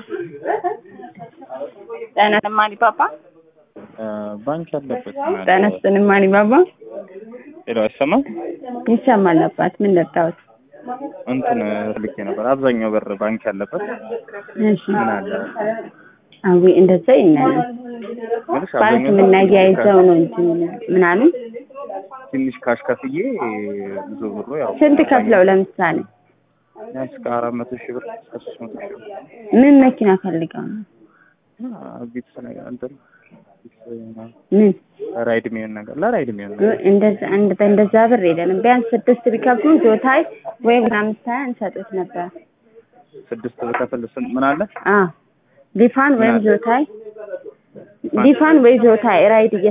ጤና ይስጥልኝ ፓፓ። ባንክ ያለበት ጤና ይስጥልኝ ፓፓ። ሄሎ፣ አይሰማም? ይሰማል አባት። ምን ልርዳዎት? እንትን ልኬ ነበር። አብዛኛው በር ባንክ ያለበት እሺ። ምን አለ አዊ እንደዛ ይናል ምንሽ ባንክ አብዛኛው የምናያይዘው ነው እንጂ ምን አሉ? ትንሽ ካሽ ከፍዬ ብዙ ብሩ ያው ስንት ከፍለው ለምሳሌ ቢያንስ ከአራት መቶ ሺህ ብር እስከ ሶስት መቶ ሺህ ብር ምን መኪና ፈልገው ነው? እና ቢትስ ነገር እንትን ቢትስ ምናምን ምን ራይድ የሚሆን ነገር ለራይድ የሚሆን ነገር እንደዛ እንደ እንደዛ ብር የለንም። ቢያንስ ስድስት ቢከፍሉ ዞታይ ወይም አምስት ሀያ እንሰጡት ነበር። ስድስት ብከፍል ስንት ምን አለ አ ዲፋን ወይም አለ? ዞታይ ዲፋን ወይ ዞታይ ራይድ